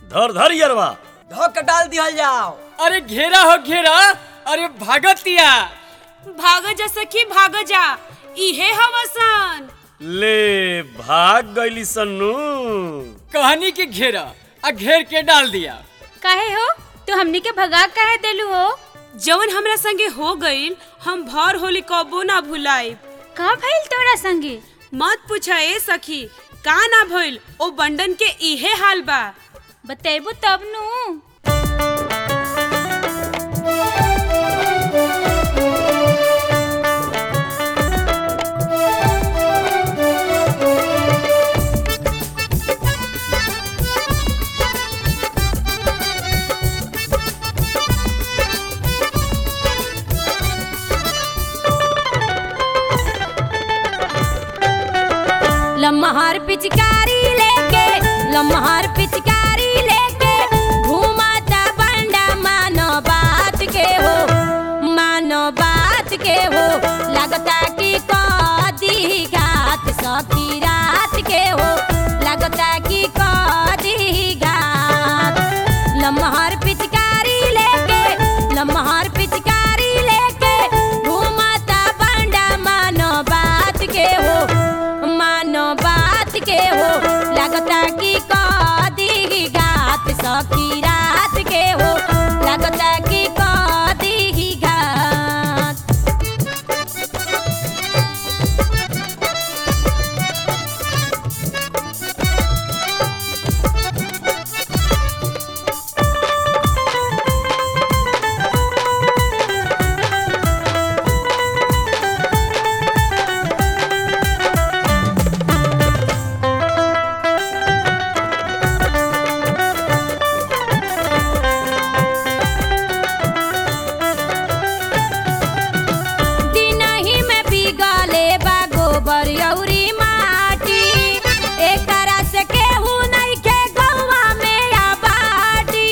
धर धर यरवा धो के डाल दिहल जाओ अरे घेरा हो घेरा अरे भागतिया भाग जा सखी भाग जा इहे हवसन ले भाग गईली सन्नू कहानी के घेरा आ घेर के डाल दिया काहे हो तू हमनी के भगा काहे देलू हो जवन हमरा संगे हो गईल हम भर होली कबो ना भुलाइब का भइल तोरा संगे मत पूछा ए सखी का ना भइल ओ बंडन के इहे हाल बा बतेबू तब नु लम्हार पिचकारी लेके लम्हार पिचकारी लेके घूमाता बंडा मानो बात के हो मानो बात के हो लगता कि कदी घात सखी रात के हो लगता कि कदी घात लम्हार पिचकारी लेके लम्हार पिचकारी लेके घूमाता बंडा मानो बात के हो मानो बात के हो लगता कि कदी घात सखी रात के हो लगता कि कदी घात दिनही में बिगले बा गोबर अउरी माटी एकरा से केहू नइखे गौवा में आबादी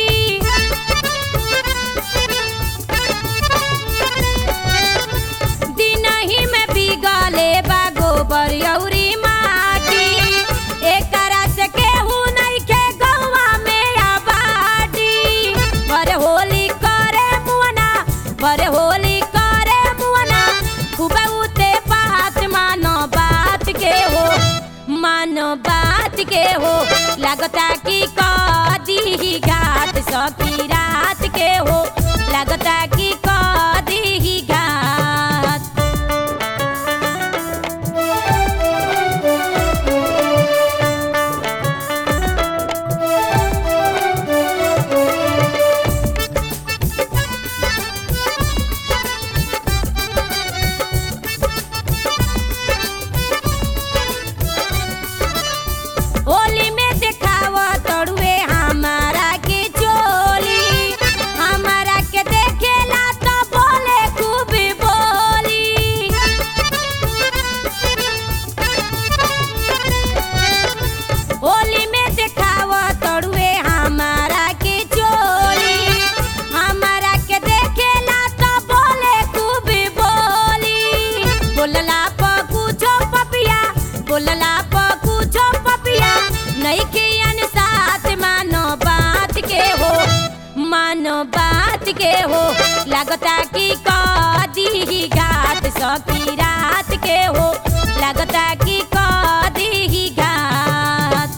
दिनही में बिगले बा गोबर अउरी माटी एकरा से केहू नइखे गौवा में आबादी भर होली करे मुअना भर होली करे मुअना खूबे उते बात मानो बात के हो मानो बात के हो लगता कि कदी घाट सकी रात के हो लगता कि कदी घाट होली में देखाव तड़ुए हमारा के चोली हमारा के देखेला तो बोले खूब बोली होली में देखाव तड़ुए हमारा के चोली हमारा के देखेला तो बोले खूब बोली बोलला प कुछो पपिया बोलला प कुछो पपिया नहीं के साथ मानो बात के हो मानो बात के हो लगता कि कदी घाट सकी रात के हो लगता कि कदी घाट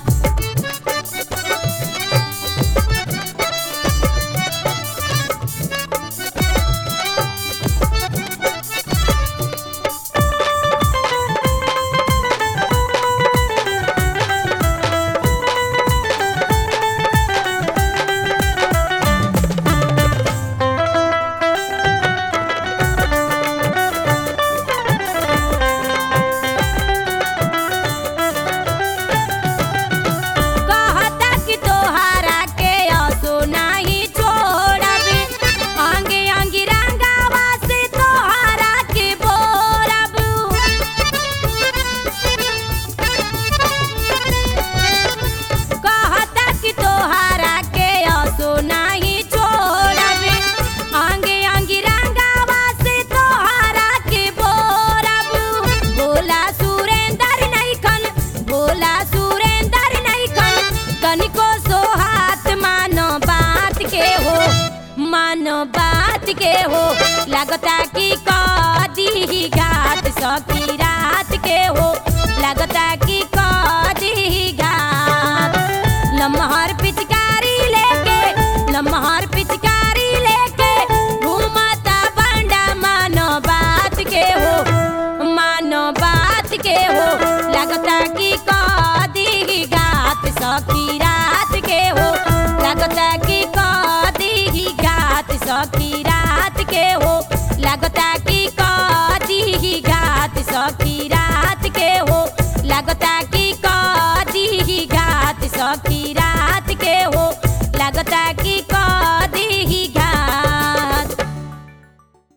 के हो लगता कि कदी घात सखी रात के हो लगता कि कदी घात लम्हर पिचकारी लेके लम्हर पिचकारी लेके घूमता बंडा मानो बात के हो मानो बात के हो लगता कि कदी घात सखी रात के हो लगता कि कदी घात सखी रात के हो लगता कि